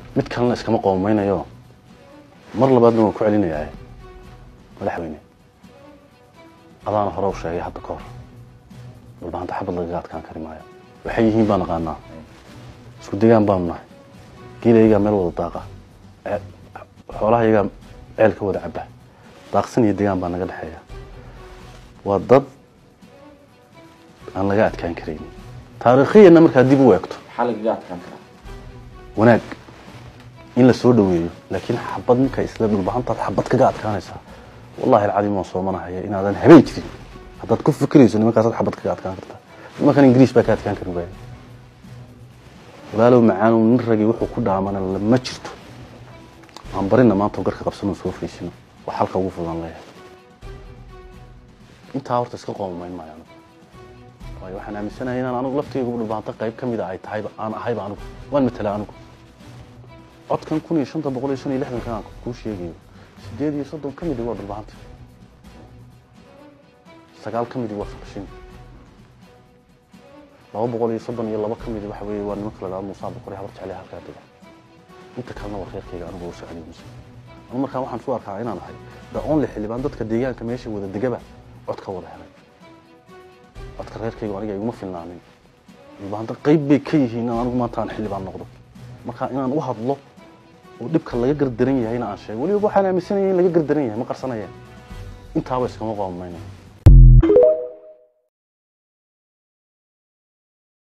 mid kalena iskama qoomaynayo mar labaadna waan ku celinayaa madaxweyne adaana hore u sheegay hadda ka hor dhulbaanta xabad lagaga adkaan kari maayo waxay yihiin baan aqaanaa isku degaan baanu nahay geelayagaa meel wada daaqa ee- xoolahayagaa ceel ka wada caba daaqsan iyo degaan baa naga dhexeeya waa dad aan laga adkaan karaynin taariikhiyana markaa dib u eegto maxaa lagaga adkaan karaa wanaag in la soo dhaweeyo laakiin xabad ninka isla dhulbahantaad xabad kaga adkaanaysaa wallahi alcadiim waan soomanahaya inaadan habeen jirin haddaad ku fikirayso nimankaasaad xabad kaga adkaan kartaa nimankan ingiriis baa ka adkaan kari waaya walaalow macaanow nin ragii wuxuu ku dhaamana lama jirto aan barina maanta garka qabsano soo fariisino wax halka ugu fudan leeyahay intaa horta iska qoomamayn maayo anigu waayo waxaan aaminsanahay inaan anigu laftaygu dhulbaanta qayb ka mida ay tahayba aan ahayba anigu waan matalaa anigu codkan kun iyo shanta boqol iyo shan iyo lixdankan aan kuu sheegayo sideed iyo soddon ka midi waa dhulbahanta sagaal ka midi waa faqshin laba boqol iyo soddon iyo laba ka midi waxa weeye waa nimanka la dhahdo muusaa boqor iyo habar jecel halkaa dega inta kalena waa reerkayga anigu oo socday muuse anu markaa waxaan su arkaa inaan ahay the only xildhibaan dadka deegaanka meesha wada degaba cod ka wada helay codka reerkayga aniga iguma filnaanin dhulbahanta qayb bay ka yihiin in anigu maanta aan xildhibaan noqdo marka inaan u hadlo oo dhibka laga gardaran yahayna aan sheego weliba waxaan aaminsanaya in laga gardaran yahay ma qarsanayeen intaaba iskama qoomamaynayo